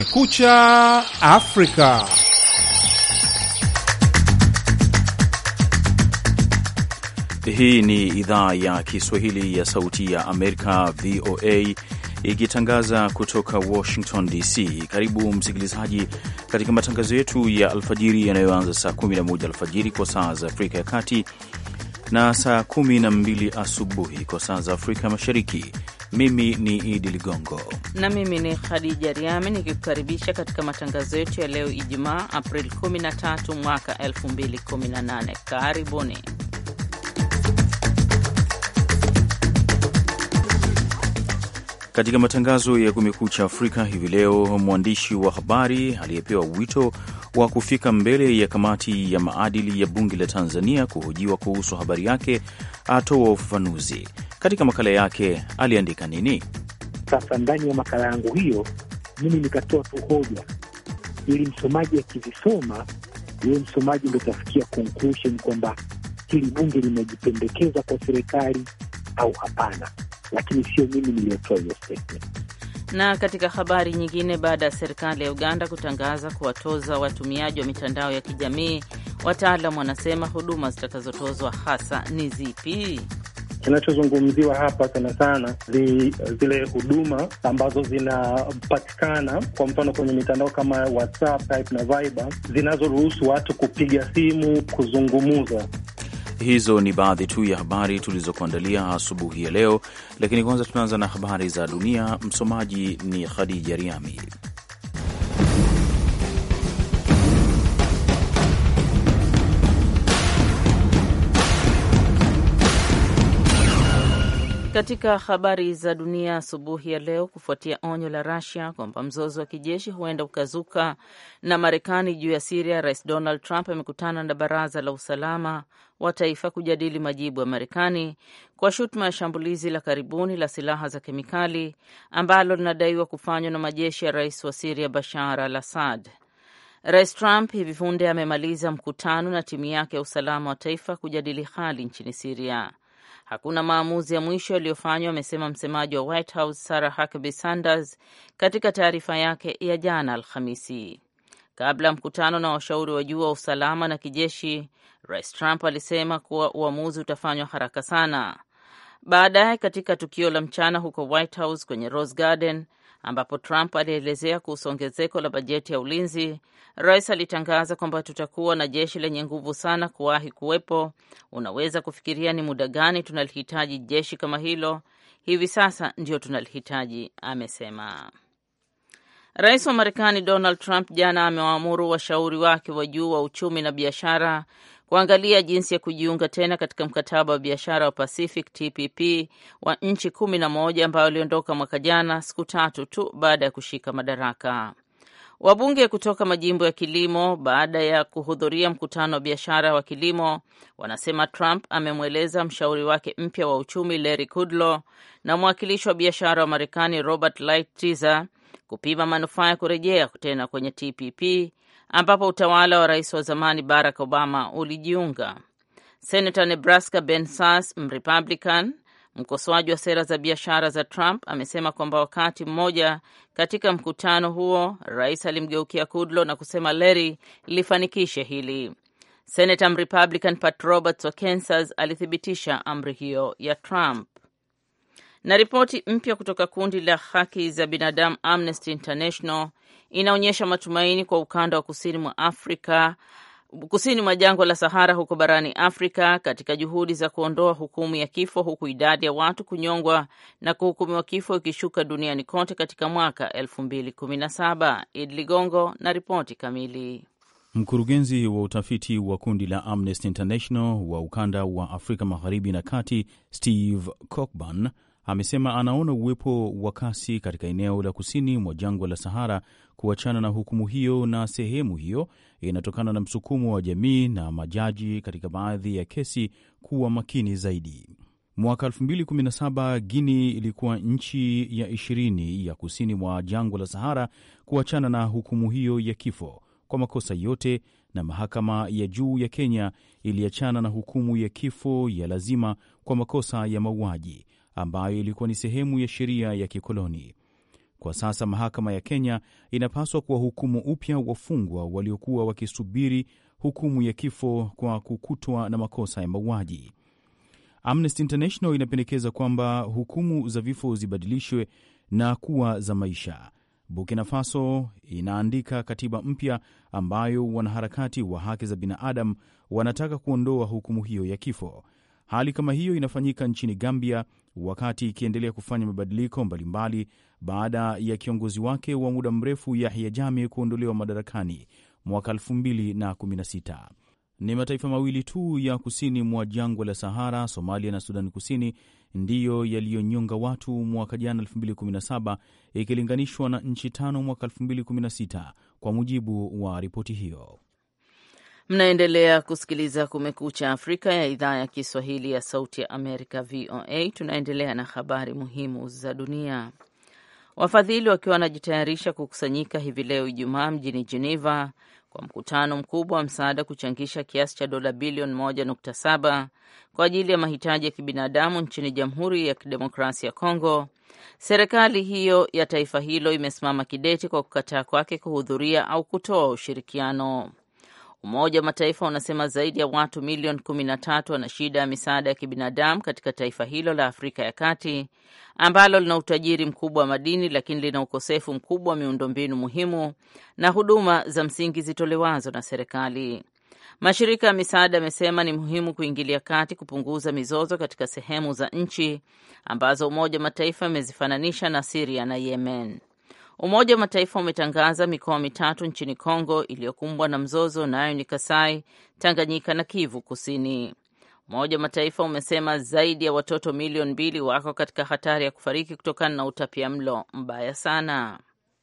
Kucha Afrika. Hii ni idhaa ya Kiswahili ya Sauti ya Amerika, VOA, ikitangaza kutoka Washington DC. Karibu msikilizaji katika matangazo yetu ya alfajiri yanayoanza saa 11 alfajiri kwa saa za Afrika ya Kati na saa 12 asubuhi kwa saa za Afrika Mashariki. Mimi ni Idi Ligongo na mimi ni Khadija Riami nikikukaribisha katika matangazo yetu ya leo Ijumaa, Aprili 13 mwaka 2018. Karibuni. Katika matangazo ya Kumekucha Afrika hivi leo, mwandishi wa habari aliyepewa wito wa kufika mbele ya kamati ya maadili ya bunge la Tanzania kuhojiwa kuhusu habari yake atoa ufafanuzi. Katika makala yake aliandika nini? Sasa ndani ya makala yangu hiyo mimi nikatoa tu hoja, ili msomaji akizisoma, yeye msomaji ndo tafikia conclusion kwamba hili bunge limejipendekeza kwa serikali au hapana, lakini sio mimi niliyotoa hiyo statement. Na katika habari nyingine, baada ya serikali ya Uganda kutangaza kuwatoza watumiaji wa mitandao ya kijamii, wataalam wanasema huduma zitakazotozwa hasa ni zipi? Kinachozungumziwa hapa sana sana zi, zile huduma ambazo zinapatikana kwa mfano kwenye mitandao kama WhatsApp, Type na Viber zinazoruhusu watu kupiga simu, kuzungumuza. Hizo ni baadhi tu ya habari tulizokuandalia asubuhi ya leo, lakini kwanza tunaanza na habari za dunia. Msomaji ni Khadija Riami. Katika habari za dunia asubuhi ya leo, kufuatia onyo la Russia kwamba mzozo wa kijeshi huenda ukazuka na Marekani juu ya Siria, Rais Donald Trump amekutana na Baraza la Usalama wa Taifa kujadili majibu ya Marekani kwa shutuma ya shambulizi la karibuni la silaha za kemikali ambalo linadaiwa kufanywa na majeshi ya rais wa Siria Bashar al Assad. Rais Trump hivi punde amemaliza mkutano na timu yake ya usalama wa taifa kujadili hali nchini Siria. Hakuna maamuzi ya mwisho yaliyofanywa, amesema msemaji wa White House Sarah Huckabee Sanders katika taarifa yake ya jana Alhamisi. Kabla ya mkutano na washauri wa juu wa usalama na kijeshi, Rais Trump alisema kuwa uamuzi utafanywa haraka sana. Baadaye, katika tukio la mchana huko White House kwenye Rose Garden ambapo Trump alielezea kuhusu ongezeko la bajeti ya ulinzi, rais alitangaza kwamba tutakuwa na jeshi lenye nguvu sana kuwahi kuwepo. Unaweza kufikiria ni muda gani tunalihitaji jeshi kama hilo? Hivi sasa ndio tunalihitaji, amesema. Rais wa Marekani Donald Trump jana amewaamuru washauri wake wa juu wa uchumi na biashara kuangalia jinsi ya kujiunga tena katika mkataba wa biashara wa Pacific TPP wa nchi kumi na moja ambayo aliondoka mwaka jana, siku tatu tu baada ya kushika madaraka. Wabunge kutoka majimbo ya kilimo, baada ya kuhudhuria mkutano wa biashara wa kilimo, wanasema Trump amemweleza mshauri wake mpya wa uchumi Larry Kudlow na mwakilishi wa biashara wa Marekani Robert Lighthizer kupima manufaa ya kurejea tena kwenye TPP ambapo utawala wa rais wa zamani Barack Obama ulijiunga. Senator Nebraska Ben Sass, Mrepublican, mkosoaji wa sera za biashara za Trump, amesema kwamba wakati mmoja katika mkutano huo rais alimgeukia Kudlow na kusema Larry lifanikishe hili. Senator Mrepublican Pat Roberts wa Kansas alithibitisha amri hiyo ya Trump. Na ripoti mpya kutoka kundi la haki za binadamu Amnesty International inaonyesha matumaini kwa ukanda wa kusini mwa Afrika, kusini mwa jangwa la Sahara huko barani Afrika, katika juhudi za kuondoa hukumu ya kifo, huku idadi ya watu kunyongwa na kuhukumiwa kifo ikishuka duniani kote katika mwaka 2017. Idi Ligongo na ripoti kamili. Mkurugenzi wa utafiti wa kundi la Amnesty International wa ukanda wa Afrika magharibi na kati, Steve Cockburn amesema anaona uwepo wa kasi katika eneo la kusini mwa jangwa la Sahara kuachana na hukumu hiyo, na sehemu hiyo inatokana na msukumo wa jamii na majaji katika baadhi ya kesi kuwa makini zaidi. Mwaka 2017 Guini ilikuwa nchi ya ishirini ya kusini mwa jangwa la Sahara kuachana na hukumu hiyo ya kifo kwa makosa yote, na mahakama ya juu ya Kenya iliachana na hukumu ya kifo ya lazima kwa makosa ya mauaji ambayo ilikuwa ni sehemu ya sheria ya kikoloni. Kwa sasa mahakama ya Kenya inapaswa kuwahukumu upya wafungwa waliokuwa wakisubiri hukumu ya kifo kwa kukutwa na makosa ya mauaji. Amnesty International inapendekeza kwamba hukumu za vifo zibadilishwe na kuwa za maisha. Burkina Faso inaandika katiba mpya ambayo wanaharakati wa haki za binadamu wanataka kuondoa hukumu hiyo ya kifo. Hali kama hiyo inafanyika nchini Gambia, wakati ikiendelea kufanya mabadiliko mbalimbali baada ya kiongozi wake wa muda mrefu Yahya Jammeh kuondolewa madarakani mwaka 2016. Ni mataifa mawili tu ya kusini mwa jangwa la Sahara, Somalia na Sudani Kusini, ndiyo yaliyonyonga watu mwaka jana 2017 ikilinganishwa na nchi tano mwaka 2016, kwa mujibu wa ripoti hiyo. Mnaendelea kusikiliza Kumekucha Afrika ya idhaa ya Kiswahili ya Sauti ya Amerika, VOA. Tunaendelea na habari muhimu za dunia. Wafadhili wakiwa wanajitayarisha kukusanyika hivi leo Ijumaa mjini Geneva kwa mkutano mkubwa wa msaada kuchangisha kiasi cha dola bilioni 1.7 kwa ajili ya mahitaji ya kibinadamu nchini Jamhuri ya Kidemokrasia ya Kongo. Serikali hiyo ya taifa hilo imesimama kidete kwa kukataa kwake kuhudhuria au kutoa ushirikiano. Umoja wa Mataifa unasema zaidi ya watu milioni kumi na tatu wana shida ya misaada ya kibinadamu katika taifa hilo la Afrika ya Kati ambalo lina utajiri mkubwa wa madini lakini lina ukosefu mkubwa wa miundombinu muhimu na huduma za msingi zitolewazo na serikali. Mashirika ya misaada yamesema ni muhimu kuingilia kati kupunguza mizozo katika sehemu za nchi ambazo Umoja wa Mataifa imezifananisha na Siria na Yemen. Umoja wa Mataifa umetangaza mikoa mitatu nchini Kongo iliyokumbwa na mzozo, nayo ni Kasai, Tanganyika na Kivu Kusini. Umoja wa Mataifa umesema zaidi ya watoto milioni mbili wako katika hatari ya kufariki kutokana na utapia mlo mbaya sana.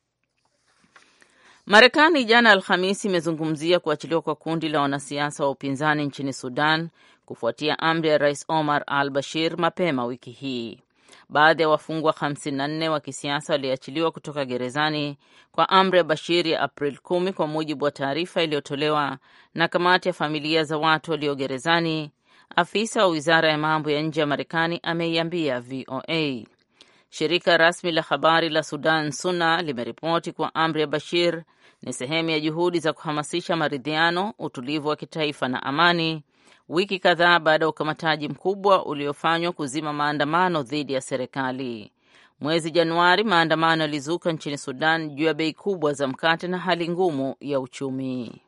Marekani jana Alhamisi imezungumzia kuachiliwa kwa kundi la wanasiasa wa upinzani nchini Sudan kufuatia amri ya Rais Omar al Bashir mapema wiki hii. Baadhi ya wafungwa 54 wa kisiasa waliachiliwa kutoka gerezani kwa amri ya Bashir ya April 10 kwa mujibu wa taarifa iliyotolewa na kamati ya familia za watu walio gerezani. Afisa wa wizara ya mambo ya nje ya Marekani ameiambia VOA. Shirika rasmi la habari la Sudan SUNA limeripoti kuwa amri ya Bashir ni sehemu ya juhudi za kuhamasisha maridhiano, utulivu wa kitaifa na amani wiki kadhaa baada ya ukamataji mkubwa uliofanywa kuzima maandamano dhidi ya serikali. Mwezi Januari, maandamano yalizuka nchini Sudan juu ya bei kubwa za mkate na hali ngumu ya uchumi.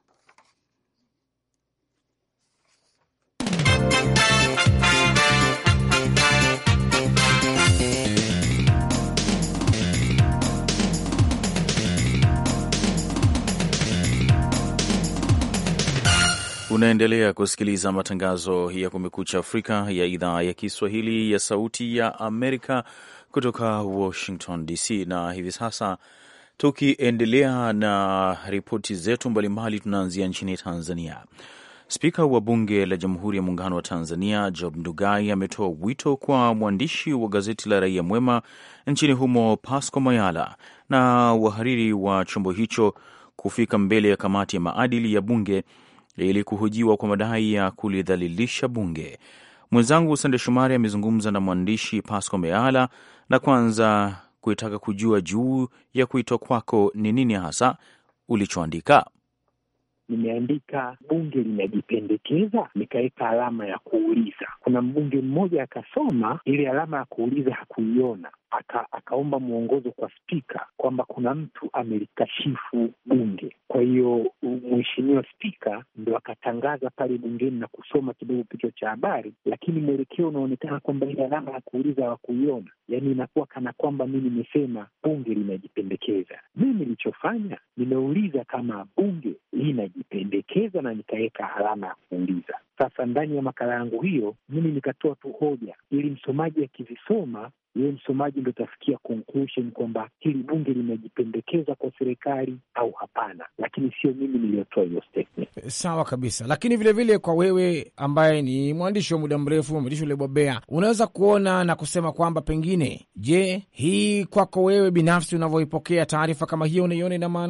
Unaendelea kusikiliza matangazo ya Kumekucha Afrika ya idhaa ya Kiswahili ya Sauti ya Amerika kutoka Washington DC, na hivi sasa tukiendelea na ripoti zetu mbalimbali, tunaanzia nchini Tanzania. Spika wa Bunge la Jamhuri ya Muungano wa Tanzania Job Ndugai ametoa wito kwa mwandishi wa gazeti la Raia Mwema nchini humo Pasco Mayala na wahariri wa chombo hicho kufika mbele ya kamati ya maadili ya Bunge ili kuhojiwa kwa madai ya kulidhalilisha bunge. Mwenzangu Sande Shumari amezungumza na mwandishi Pasco Meala na kwanza kuitaka kujua juu ya kuitwa kwako ni nini hasa ulichoandika. Nimeandika bunge linajipendekeza, nikaweka alama ya kuuliza. Kuna mbunge mmoja akasoma ile alama ya kuuliza hakuiona, aka, akaomba mwongozo kwa spika kwamba kuna mtu amelikashifu bunge. Kwa hiyo mheshimiwa spika ndo akatangaza pale bungeni na kusoma kidogo kichwa cha habari, lakini mwelekeo unaonekana kwamba ile alama ya kuuliza hawakuiona, yaani inakuwa kana kwamba mi nimesema bunge linajipendekeza. Mimi nilichofanya nimeuliza kama bunge linajipendekeza na nikaweka alama ya kuuliza. Sasa ndani ya makala yangu hiyo mimi nikatoa tu hoja ili msomaji akizisoma yeye msomaji ndo tafikia conclusion kwamba hili bunge limejipendekeza kwa serikali au hapana, lakini sio mimi niliyotoa hiyo statement. Sawa kabisa. Lakini vilevile vile kwa wewe ambaye ni mwandishi wa muda mrefu, mwandishi uliobobea, unaweza kuona na kusema kwamba pengine, je, hii kwako wewe binafsi unavyoipokea taarifa kama hiyo unaiona ina maana gani?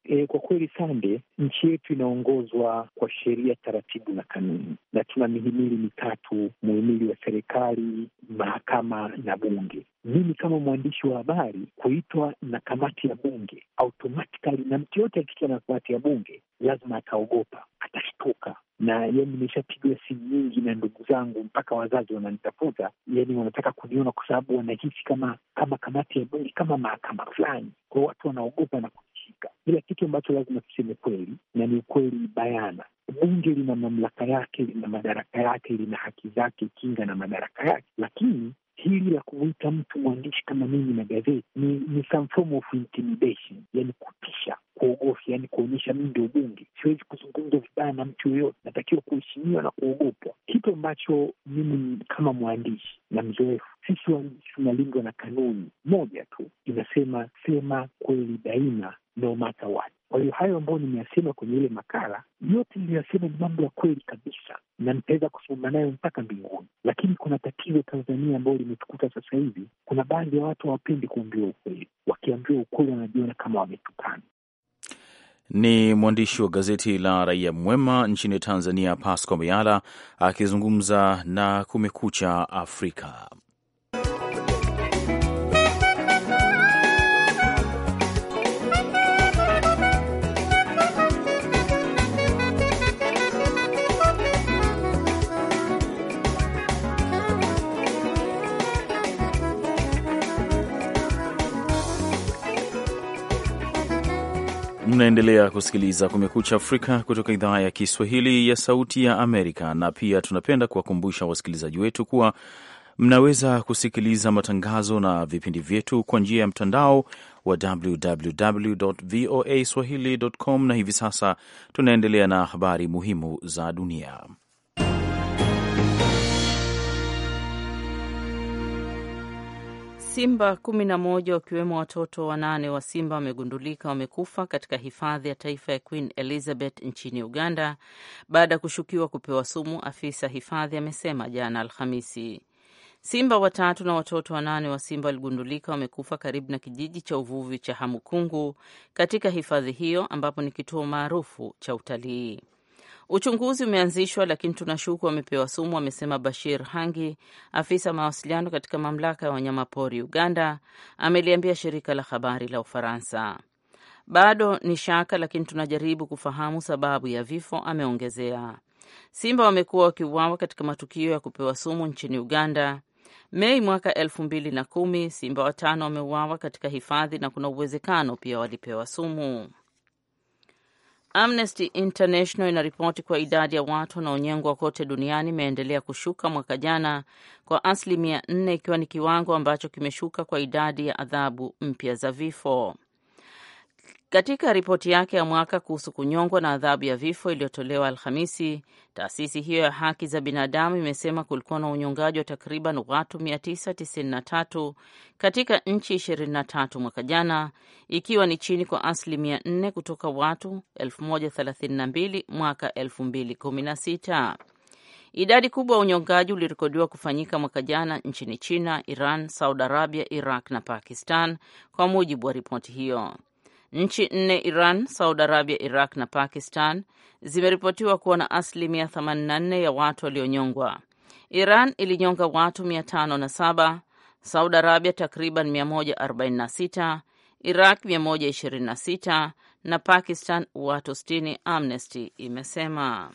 E, kwa kweli Sande, nchi yetu inaongozwa kwa sheria, taratibu na kanuni, na tuna mihimili mitatu: muhimili wa serikali, mahakama na bunge. Mimi kama mwandishi wa habari kuitwa na kamati ya bunge automatically, na mtu yote akiitwa na kamati ya bunge lazima ataogopa, atashtuka na yani, nimeshapigiwa simu nyingi na ndugu zangu, mpaka wazazi wananitafuta, yani wanataka kuniona kwa sababu wanahisi kama kama kamati ya bunge kama mahakama fulani, kwao watu wanaogopa na kunishika. Ila kitu ambacho lazima tuseme kweli na ni ukweli bayana, bunge lina mamlaka yake, lina madaraka yake, lina haki zake, kinga na madaraka yake, lakini hili la kumwita mtu mwandishi kama mimi na gazeti ni, ni some form of intimidation, yani kutisha, kuogofya, yani kuonyesha mimi ndio bunge, siwezi kuzungumza vibaya na mtu yoyote, natakiwa kuheshimiwa na kuogopwa, kitu ambacho mimi kama mwandishi na mzoefu, sisi waandishi tunalindwa na kanuni moja tu, inasema sema kweli daima, no matter what. Kwa hiyo hayo ambayo nimeyasema kwenye ile makala yote niliyosema ni mambo ya kweli kabisa, na nitaweza kusimama nayo mpaka mbinguni. Lakini kuna tatizo Tanzania ambayo limetukuta sasa hivi. Kuna baadhi ya watu hawapendi kuambiwa ukweli, wakiambiwa ukweli wanajiona kama wametukana. Ni mwandishi wa gazeti la Raia Mwema nchini Tanzania, Pasco Mayala akizungumza na Kumekucha Afrika. Mnaendelea kusikiliza Kumekucha Afrika kutoka idhaa ya Kiswahili ya Sauti ya Amerika, na pia tunapenda kuwakumbusha wasikilizaji wetu kuwa mnaweza kusikiliza matangazo na vipindi vyetu kwa njia ya mtandao wa www voa swahili.com, na hivi sasa tunaendelea na habari muhimu za dunia. Simba kumi na moja wakiwemo watoto wanane wa simba wamegundulika wamekufa katika hifadhi ya taifa ya Queen Elizabeth nchini Uganda baada ya kushukiwa kupewa sumu, afisa hifadhi amesema jana Alhamisi. Simba watatu na watoto wanane wa simba waligundulika wamekufa karibu na kijiji cha uvuvi cha Hamukungu katika hifadhi hiyo ambapo ni kituo maarufu cha utalii. Uchunguzi umeanzishwa lakini tunashuku wamepewa sumu, amesema Bashir Hangi, afisa mawasiliano katika mamlaka ya wanyamapori Uganda, ameliambia shirika la habari la Ufaransa. Bado ni shaka, lakini tunajaribu kufahamu sababu ya vifo, ameongezea. Simba wamekuwa wakiuawa katika matukio ya kupewa sumu nchini Uganda. Mei mwaka elfu mbili na kumi simba watano wameuawa katika hifadhi na kuna uwezekano pia walipewa sumu. Amnesty International inaripoti kuwa idadi ya watu wanaonyengwa kote duniani imeendelea kushuka mwaka jana kwa asilimia nne, ikiwa ni kiwango ambacho kimeshuka kwa idadi ya adhabu mpya za vifo. Katika ripoti yake ya mwaka kuhusu kunyongwa na adhabu ya vifo iliyotolewa Alhamisi, taasisi hiyo ya haki za binadamu imesema kulikuwa na unyongaji wa takriban watu 993 katika nchi 23 mwaka jana, ikiwa ni chini kwa asilimia 4 kutoka watu 1032 mwaka 2016. Idadi kubwa ya unyongaji ulirekodiwa kufanyika mwaka jana nchini China, Iran, Saudi Arabia, Iraq na Pakistan, kwa mujibu wa ripoti hiyo. Nchi nne Iran, Saudi Arabia, Iraq na Pakistan zimeripotiwa kuwa na asilimia 84 ya watu walionyongwa. Iran ilinyonga watu 507, Saudi Arabia takriban 146, Iraq 126 na Pakistan watu 60, Amnesty imesema.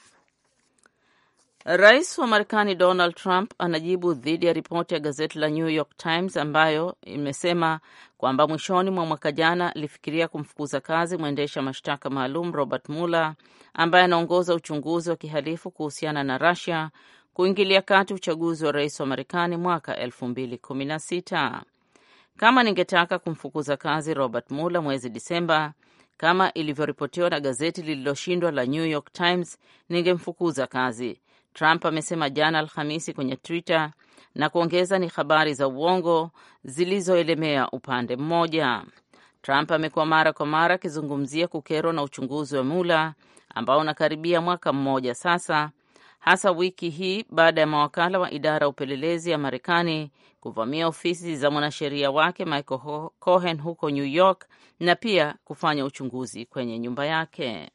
Rais wa Marekani Donald Trump anajibu dhidi ya ripoti ya gazeti la New York Times ambayo imesema kwamba mwishoni mwa mwaka jana alifikiria kumfukuza kazi mwendesha mashtaka maalum Robert Mueller ambaye anaongoza uchunguzi wa kihalifu kuhusiana na Russia kuingilia kati uchaguzi wa rais wa Marekani mwaka 2016. Kama ningetaka kumfukuza kazi Robert Mueller mwezi Disemba kama ilivyoripotiwa na gazeti lililoshindwa la New York Times, ningemfukuza kazi Trump amesema jana Alhamisi kwenye Twitter na kuongeza ni habari za uongo zilizoelemea upande mmoja. Trump amekuwa mara kwa mara akizungumzia kukerwa na uchunguzi wa Mueller ambao unakaribia mwaka mmoja sasa, hasa wiki hii baada ya mawakala wa idara ya upelelezi ya Marekani kuvamia ofisi za mwanasheria wake Michael Cohen huko New York na pia kufanya uchunguzi kwenye nyumba yake.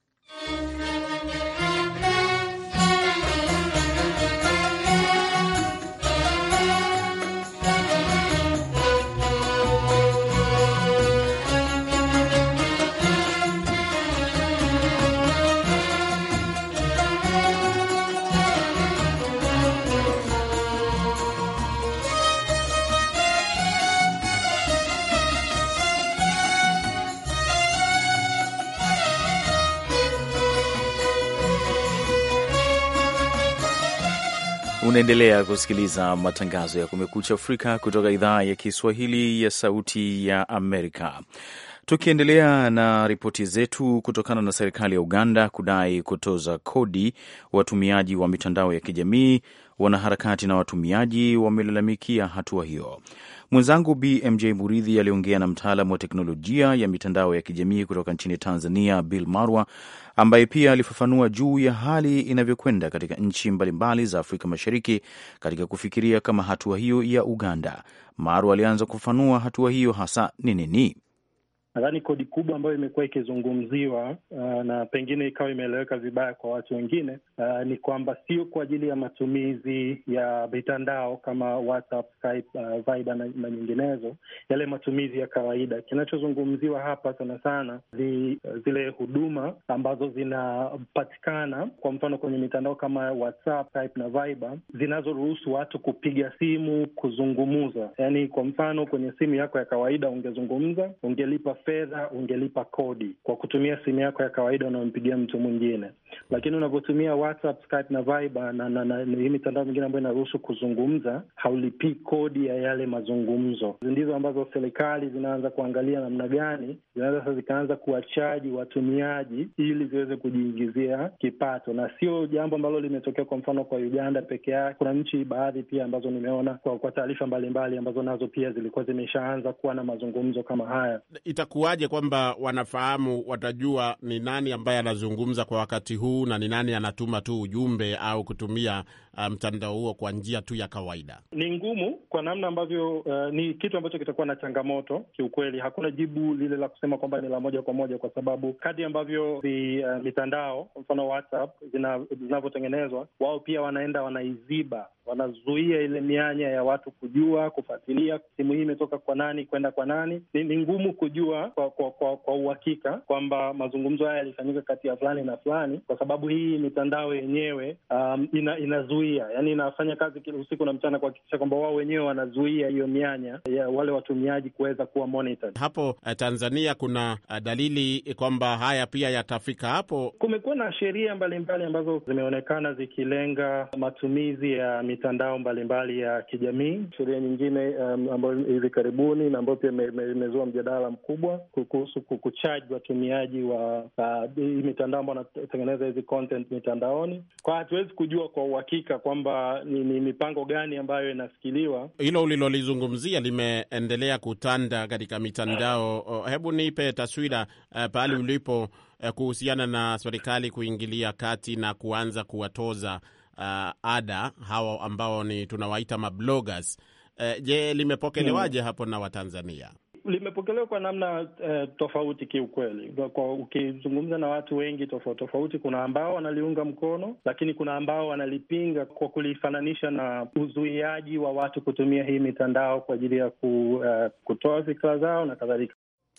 Unaendelea kusikiliza matangazo ya Kumekucha Afrika kutoka idhaa ya Kiswahili ya Sauti ya Amerika. Tukiendelea na ripoti zetu, kutokana na serikali ya Uganda kudai kutoza kodi watumiaji wa mitandao ya kijamii, wanaharakati na watumiaji wamelalamikia hatua hiyo. Mwenzangu BMJ Muridhi aliongea na mtaalamu wa teknolojia ya mitandao ya kijamii kutoka nchini Tanzania, Bill Marwa, ambaye pia alifafanua juu ya hali inavyokwenda katika nchi mbalimbali za Afrika Mashariki katika kufikiria kama hatua hiyo ya Uganda. Marwa alianza kufafanua hatua hiyo hasa ni nini. Nadhani kodi kubwa ambayo imekuwa ikizungumziwa uh, na pengine ikawa imeeleweka vibaya kwa watu wengine uh, ni kwamba sio kwa ajili ya matumizi ya mitandao kama WhatsApp, Skype, uh, Viber na, na nyinginezo, yale matumizi ya kawaida. Kinachozungumziwa hapa sana sana zi, zile huduma ambazo zinapatikana kwa mfano kwenye mitandao kama WhatsApp, Skype na Viber zinazoruhusu watu kupiga simu, kuzungumuza. Yani kwa mfano kwenye simu yako ya kawaida ungezungumza, ungelipa fedha ungelipa kodi kwa kutumia simu yako ya kawaida unayompigia mtu mwingine, lakini unavyotumia WhatsApp, Skype na Viber na, na, na hii mitandao mingine ambayo inaruhusu kuzungumza, haulipii kodi ya yale mazungumzo. Ndizo ambazo serikali zinaanza kuangalia namna gani zinaweza sasa zikaanza kuwachaji watumiaji ili ziweze kujiingizia kipato, na sio jambo ambalo limetokea kwa mfano kwa Uganda peke yake. Kuna nchi baadhi pia ambazo nimeona kwa, kwa taarifa mbalimbali ambazo nazo pia zilikuwa zimeshaanza kuwa na mazungumzo kama haya. Itakuwaje kwamba wanafahamu, watajua ni nani ambaye anazungumza kwa wakati huu na ni nani anatuma tu ujumbe au kutumia mtandao um, huo kwa njia tu ya kawaida? Ni ngumu kwa namna ambavyo uh, ni kitu ambacho kitakuwa na changamoto kiukweli. Hakuna jibu lile la kusema kwamba ni la moja kwa moja, kwa sababu kadri ambavyo vi, uh, mitandao kwa mfano WhatsApp zinavyotengenezwa, wao pia wanaenda wanaiziba, wanazuia ile mianya ya watu kujua, kufuatilia simu hii imetoka kwa nani kwenda kwa nani. Ni, ni ngumu kujua kwa kwa, kwa, kwa uhakika kwamba mazungumzo haya yalifanyika kati ya fulani na fulani, kwa sababu hii mitandao yenyewe um, ina, inazuia yani, inafanya kazi kila usiku na mchana kuhakikisha kwamba wao wenyewe wanazuia hiyo mianya ya wale watumiaji kuweza kuwa monitored. Hapo uh, Tanzania kuna uh, dalili kwamba haya pia yatafika hapo. Kumekuwa na sheria mbalimbali ambazo zimeonekana zikilenga matumizi ya mitandao mbalimbali ya kijamii. Sheria nyingine um, ambayo hivi karibuni na ambayo pia imezua mjadala mkubwa kuhusu kuchaji watumiaji wa hii uh, mitandao ambao wanatengeneza hizi content mitandaoni. Kwa hatuwezi kujua kwa uhakika kwamba ni, ni mipango gani ambayo inafikiriwa. Hilo ulilolizungumzia limeendelea kutanda katika mitandao. Hebu nipe taswira uh, pahali ulipo uh, kuhusiana na serikali kuingilia kati na kuanza kuwatoza uh, ada hawa ambao ni tunawaita mabloggers. Uh, je, limepokelewaje hmm, hapo na Watanzania? Limepokelewa kwa namna uh, tofauti kiukweli. Kwa ukizungumza na watu wengi tofauti tofauti, kuna ambao wanaliunga mkono, lakini kuna ambao wanalipinga kwa kulifananisha na uzuiaji wa watu kutumia hii mitandao kwa ajili ya ku, uh, kutoa fikra zao na kadhalika.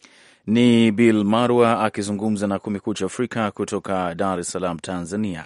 Ni Bill Marwa akizungumza na Kumekucha Afrika kutoka Dar es Salaam, Tanzania.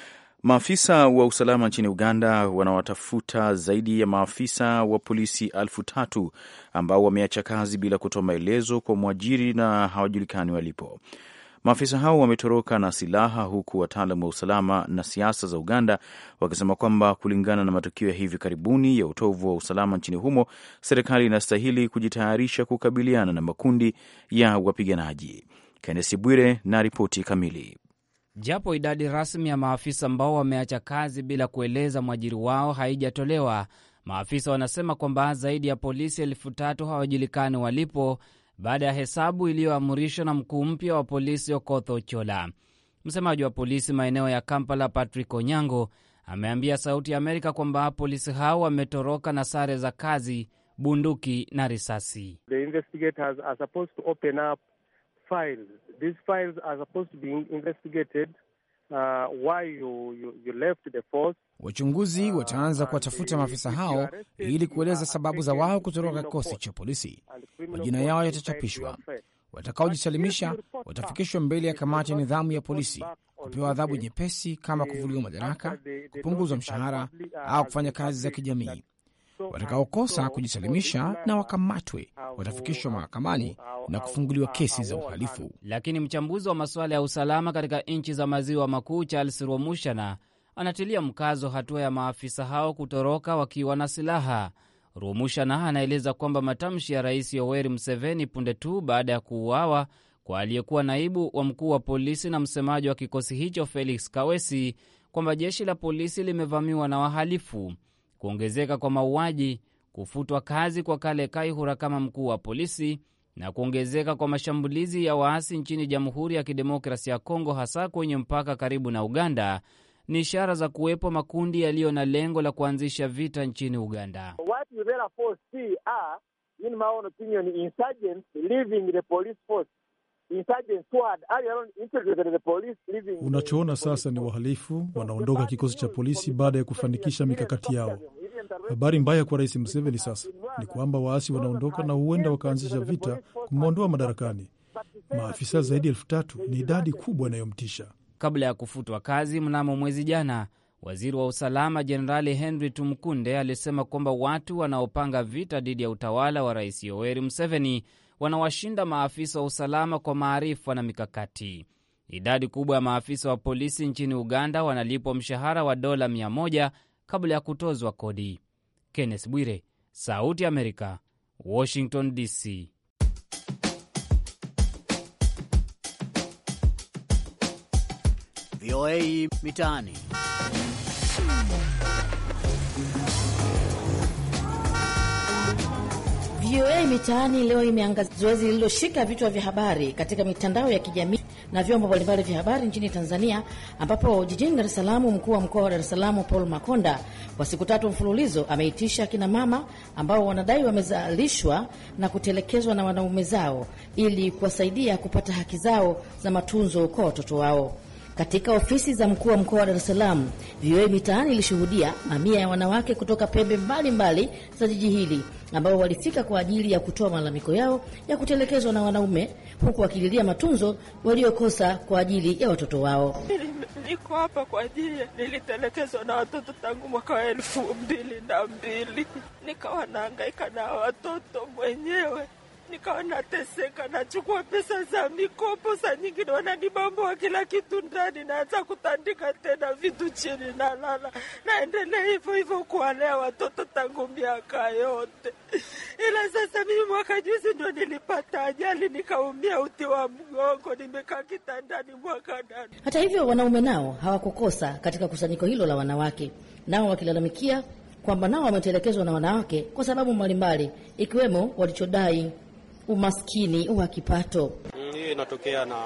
Maafisa wa usalama nchini Uganda wanawatafuta zaidi ya maafisa wa polisi elfu tatu ambao wameacha kazi bila kutoa maelezo kwa mwajiri na hawajulikani walipo. Maafisa hao wametoroka na silaha, huku wataalamu wa usalama na siasa za Uganda wakisema kwamba kulingana na matukio ya hivi karibuni ya utovu wa usalama nchini humo, serikali inastahili kujitayarisha kukabiliana na makundi ya wapiganaji. Kennesi Bwire na ripoti kamili. Japo idadi rasmi ya maafisa ambao wameacha kazi bila kueleza mwajiri wao haijatolewa, maafisa wanasema kwamba zaidi ya polisi elfu tatu hawajulikani walipo baada ya hesabu iliyoamrishwa na mkuu mpya wa polisi Okoth Ochola. Msemaji wa polisi maeneo ya Kampala, Patrick Onyango, ameambia Sauti ya Amerika kwamba polisi hao wametoroka na sare za kazi, bunduki na risasi. Wachunguzi wataanza kuwatafuta maafisa hao ili kueleza sababu za wao kutoroka kikosi cha polisi. Majina yao yatachapishwa. Watakaojisalimisha watafikishwa mbele ya kamati ya nidhamu ya polisi kupewa adhabu nyepesi kama kuvuliwa madaraka, kupunguzwa mshahara au kufanya kazi za kijamii. Watakaokosa kujisalimisha na wakamatwe watafikishwa mahakamani na kufunguliwa kesi za uhalifu. Lakini mchambuzi wa masuala ya usalama katika nchi za maziwa makuu Charles Rwamushana anatilia mkazo hatua ya maafisa hao kutoroka wakiwa na silaha. Rwamushana anaeleza kwamba matamshi ya Rais Yoweri Museveni punde tu baada ya kuuawa kwa aliyekuwa naibu wa mkuu wa polisi na msemaji wa kikosi hicho Felix Kawesi kwamba jeshi la polisi limevamiwa na wahalifu, kuongezeka kwa mauaji, kufutwa kazi kwa Kale Kaihura kama mkuu wa polisi na kuongezeka kwa mashambulizi ya waasi nchini Jamhuri ya Kidemokrasia ya Kongo, hasa kwenye mpaka karibu na Uganda ni ishara za kuwepo makundi yaliyo na lengo la kuanzisha vita nchini Uganda. Unachoona sasa ni wahalifu wanaondoka kikosi cha polisi baada ya kufanikisha mikakati yao. Habari mbaya kwa Rais Museveni sasa ni kwamba waasi wanaondoka na huenda wakaanzisha vita kumwondoa madarakani. Maafisa zaidi ya elfu tatu ni idadi kubwa inayomtisha. Kabla ya kufutwa kazi mnamo mwezi jana, waziri wa usalama Jenerali Henry Tumkunde alisema kwamba watu wanaopanga vita dhidi ya utawala wa Rais Yoweri Museveni wanawashinda maafisa wa usalama kwa maarifa na mikakati. Idadi kubwa ya maafisa wa polisi nchini Uganda wanalipwa mshahara wa dola 100 kabla ya kutozwa kodi. Kenneth Bwire, Sauti ya Amerika, Washington DC. VOA Mitaani. VOA Mitaani leo imeangazia zoezi lililoshika vichwa vya habari katika mitandao ya kijamii na vyombo mbalimbali vya habari nchini Tanzania, ambapo jijini Dar es Salaam, mkuu wa mkoa wa Dar es Salaam Paul Makonda kwa siku tatu mfululizo ameitisha akina mama ambao wanadai wamezalishwa na kutelekezwa na wanaume zao ili kuwasaidia kupata haki zao za matunzo kwa watoto wao. Katika ofisi za mkuu wa mkoa wa Dar es Salaam, VOA Mitaani ilishuhudia mamia ya wanawake kutoka pembe mbalimbali mbali za jiji hili ambao walifika kwa ajili ya kutoa malalamiko yao ya kutelekezwa na wanaume, huku wakililia matunzo waliokosa kwa ajili ya watoto wao. Niko hapa kwa ajili, nilitelekezwa na watoto tangu mwaka wa elfu mbili na mbili nikawa naangaika na watoto mwenyewe nikawa nateseka, nachukua pesa za mikopo, saa nyingine wananibamboa kila kitu ndani, naanza kutandika tena vitu chini, nalala, naendelea hivyo hivyo kuwalea watoto tangu miaka yote. Ila sasa mimi mwaka juzi ndo nilipata ajali, nikaumia uti wa mgongo, nimekaa kitandani mwaka nane. Hata hivyo, wanaume nao hawakukosa katika kusanyiko hilo la wanawake, nao wakilalamikia kwamba nao wametelekezwa na wanawake kwa sababu mbalimbali, ikiwemo walichodai umaskini wa kipato. Hiyo inatokea na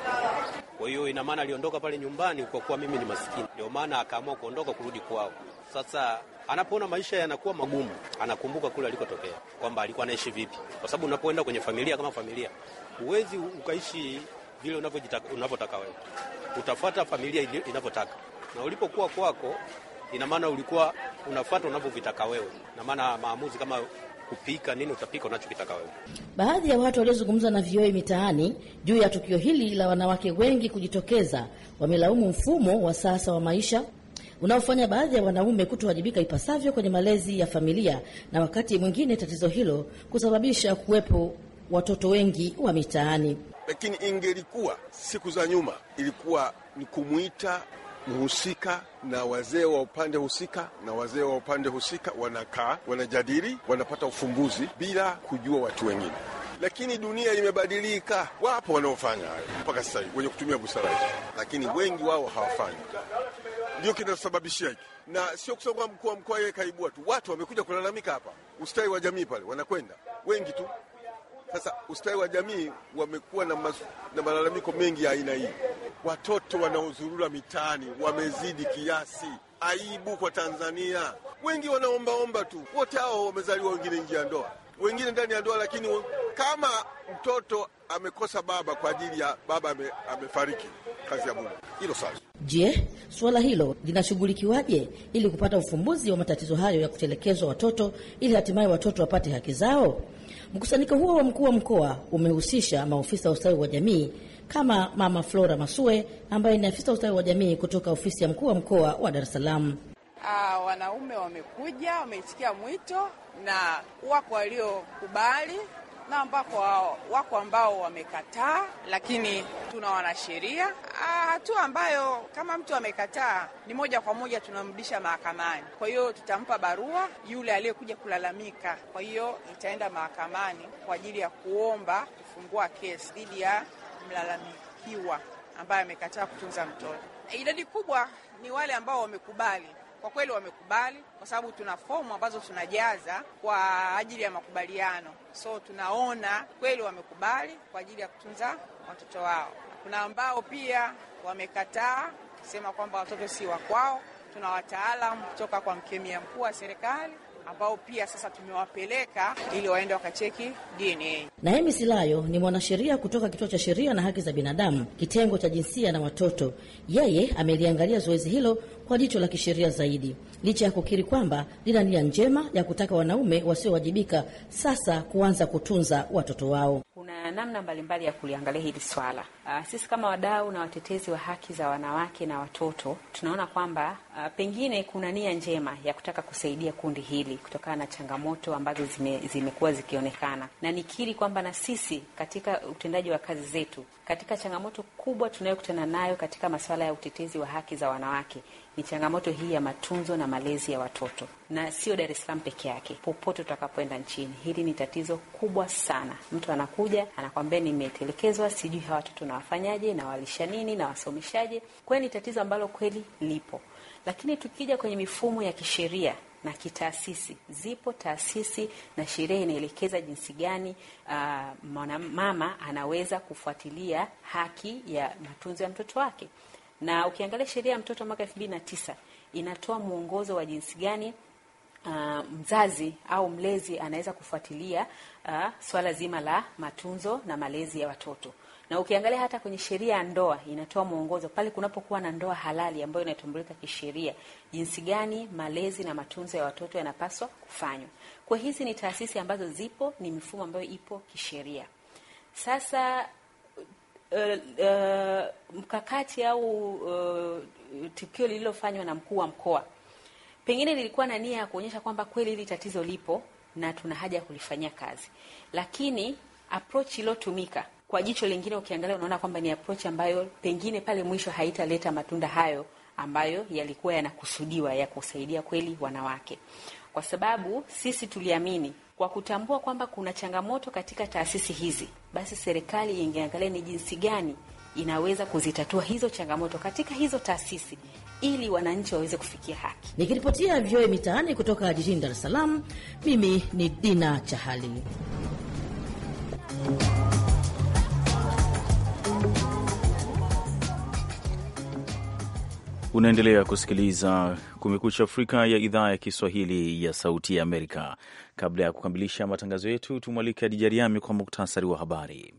kwa hiyo ina maana aliondoka pale nyumbani kwa kuwa mimi ni maskini, ndio maana akaamua kuondoka kurudi kwao. Sasa anapoona maisha yanakuwa magumu, anakumbuka kule alikotokea kwamba alikuwa anaishi vipi, kwa sababu unapoenda kwenye familia kama familia, huwezi ukaishi vile unavyotaka wewe, utafuata familia inavyotaka, na ulipokuwa kwako, ina maana ulikuwa unafuata unavyovitaka wewe, na maana maamuzi kama kupika nini utapika unachokitaka wewe. Baadhi ya watu waliozungumza na VOA Mitaani juu ya tukio hili la wanawake wengi kujitokeza wamelaumu mfumo wa sasa wa maisha unaofanya baadhi ya wanaume kutowajibika ipasavyo kwenye malezi ya familia, na wakati mwingine tatizo hilo kusababisha kuwepo watoto wengi wa mitaani. Lakini ingelikuwa siku za nyuma, ilikuwa ni kumwita mhusika na wazee wa upande husika na wazee wa upande husika wanakaa, wanajadili, wanapata ufumbuzi bila kujua watu wengine. Lakini dunia imebadilika, wapo wanaofanya hayo mpaka sasa hivi wenye kutumia busara hizo, lakini wengi wao hawafanyi. Ndio kinasababishia hiki, na sio kusema kwamba mkuu wa mkoa yeye kaibua tu, watu wamekuja kulalamika hapa, ustawi wa jamii pale wanakwenda wengi tu Sasa ustawi wa jamii wamekuwa na, na malalamiko mengi ya aina hii. Watoto wanaozurura mitaani wamezidi kiasi. Aibu kwa Tanzania. Wengi wanaombaomba tu, wote hao wamezaliwa, wengine nje ya ndoa, wengine ndani ya ndoa, lakini kama mtoto amekosa baba kwa ajili ya baba ame, amefariki, kazi ya Mungu hilo sasa. Je, suala hilo linashughulikiwaje ili kupata ufumbuzi wa matatizo hayo ya kutelekezwa watoto ili hatimaye watoto wapate haki zao? Mkusanyiko huo wa mkuu wa mkoa umehusisha maofisa wa ustawi wa jamii kama Mama Flora Masue ambaye ni afisa ustawi wa jamii kutoka ofisi ya mkuu wa mkoa wa Dar es Salaam. Ah, wanaume wamekuja, wameitikia mwito na wako waliokubali na ambako wako ambao wamekataa, lakini tuna wanasheria. Hatua ambayo kama mtu amekataa ni moja kwa moja tunamrudisha mahakamani. Kwa hiyo tutampa barua yule aliyekuja kulalamika, kwa hiyo itaenda mahakamani kwa ajili ya kuomba kufungua kesi dhidi ya mlalamikiwa ambaye amekataa kutunza mtoto. Idadi kubwa ni wale ambao wamekubali kwa kweli wamekubali, kwa sababu tuna fomu ambazo tunajaza kwa ajili ya makubaliano. So tunaona kweli wamekubali kwa ajili ya kutunza watoto wao. Kuna ambao pia wamekataa kusema kwamba watoto si wa kwao. Tuna wataalam kutoka kwa mkemia mkuu wa serikali ambao pia sasa tumewapeleka ili waende wakacheki DNA. Naemi Silayo ni mwanasheria kutoka Kituo cha Sheria na Haki za Binadamu, kitengo cha jinsia na watoto. Yeye ameliangalia zoezi hilo kwa jicho la kisheria zaidi, licha ya kukiri kwamba lina nia njema ya kutaka wanaume wasiowajibika sasa kuanza kutunza watoto wao. Kuna namna mbalimbali ya kuliangalia hili swala. Uh, sisi kama wadau na watetezi wa haki za wanawake na watoto tunaona kwamba uh, pengine kuna nia njema ya kutaka kusaidia kundi hili kutokana na changamoto ambazo zime, zimekuwa zikionekana, na nikiri kwamba na sisi katika utendaji wa kazi zetu, katika changamoto kubwa tunayokutana nayo katika masuala ya utetezi wa haki za wanawake ni changamoto hii ya matunzo na malezi ya watoto, na sio Dar es Salaam peke yake, popote tutakapoenda nchini. Hili ni tatizo kubwa sana. Mtu anakuja anakwambia, nimetelekezwa, sijui hawa watoto nawafanyaje, nawalisha nini, nawasomeshaje. Kwa hiyo ni tatizo ambalo kweli lipo, lakini tukija kwenye mifumo ya kisheria na kitaasisi, zipo taasisi na sheria inaelekeza jinsi gani uh, mwanamama anaweza kufuatilia haki ya matunzo ya mtoto wake na ukiangalia sheria ya mtoto mwaka elfu mbili na tisa inatoa mwongozo wa jinsi gani uh, mzazi au mlezi anaweza kufuatilia uh, swala zima la matunzo na malezi ya watoto. Na ukiangalia hata kwenye sheria ya ndoa inatoa mwongozo pale kunapokuwa na ndoa halali ambayo inatambulika kisheria, jinsi gani malezi na matunzo ya watoto yanapaswa kufanywa. Kwa hizi ni taasisi ambazo zipo, ni mifumo ambayo ipo kisheria. Sasa Uh, uh, mkakati au uh, tukio lililofanywa na mkuu wa mkoa pengine lilikuwa na nia ya kuonyesha kwamba kweli hili tatizo lipo na tuna haja ya kulifanyia kazi, lakini approach iliyotumika kwa jicho lingine, ukiangalia unaona kwamba ni approach ambayo pengine pale mwisho haitaleta matunda hayo ambayo yalikuwa yanakusudiwa ya kusaidia kweli wanawake, kwa sababu sisi tuliamini kwa kutambua kwamba kuna changamoto katika taasisi hizi, basi serikali ingeangalia ni jinsi gani inaweza kuzitatua hizo changamoto katika hizo taasisi ili wananchi waweze kufikia haki. Nikiripotia VOA Mitaani kutoka jijini Dar es Salaam, mimi ni Dina Chahali. Unaendelea kusikiliza Kumekucha Afrika ya idhaa ya Kiswahili ya Sauti ya Amerika. Kabla ya kukamilisha matangazo yetu, tumwalike Adija Riami kwa muktasari wa habari.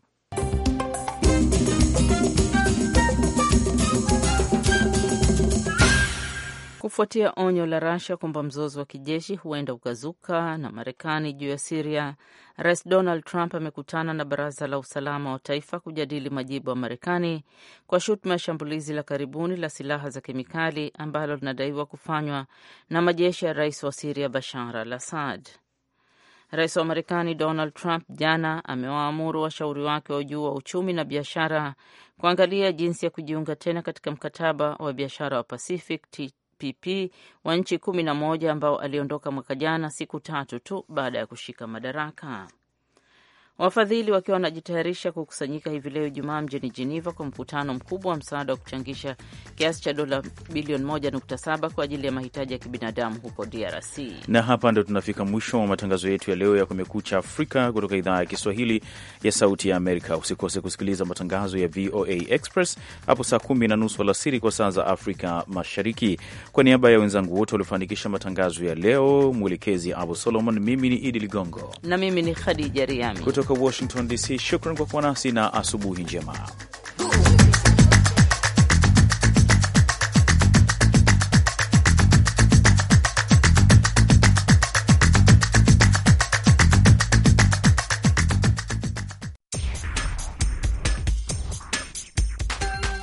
Kufuatia onyo la Russia kwamba mzozo wa kijeshi huenda ukazuka na Marekani juu ya Siria, Rais Donald Trump amekutana na Baraza la Usalama wa Taifa kujadili majibu ya Marekani kwa shutuma ya shambulizi la karibuni la silaha za kemikali ambalo linadaiwa kufanywa na majeshi ya rais wa Siria Bashar al Assad. Rais wa Marekani Donald Trump jana amewaamuru washauri wake wa juu wa uchumi na biashara kuangalia jinsi ya kujiunga tena katika mkataba wa biashara wa Pacific PP wa nchi kumi na moja ambao aliondoka mwaka jana siku tatu tu baada ya kushika madaraka. Wafadhili wakiwa wanajitayarisha kukusanyika hivi leo Ijumaa mjini Geneva kwa mkutano mkubwa wa msaada wa kuchangisha kiasi cha dola bilioni 1.7 kwa ajili ya mahitaji ya kibinadamu huko DRC. Na hapa ndo tunafika mwisho wa matangazo yetu ya leo ya Kumekucha Afrika kutoka idhaa ya Kiswahili ya Sauti ya Amerika. Usikose kusikiliza matangazo ya VOA Express hapo saa kumi na nusu alasiri kwa saa za Afrika Mashariki. Kwa niaba ya wenzangu wote waliofanikisha matangazo ya leo, mwelekezi Abu Solomon, mimi ni Idi Ligongo na mimi ni Khadija Riami kutoka Washington DC. Shukran kwa kuwa nasi na asubuhi njema.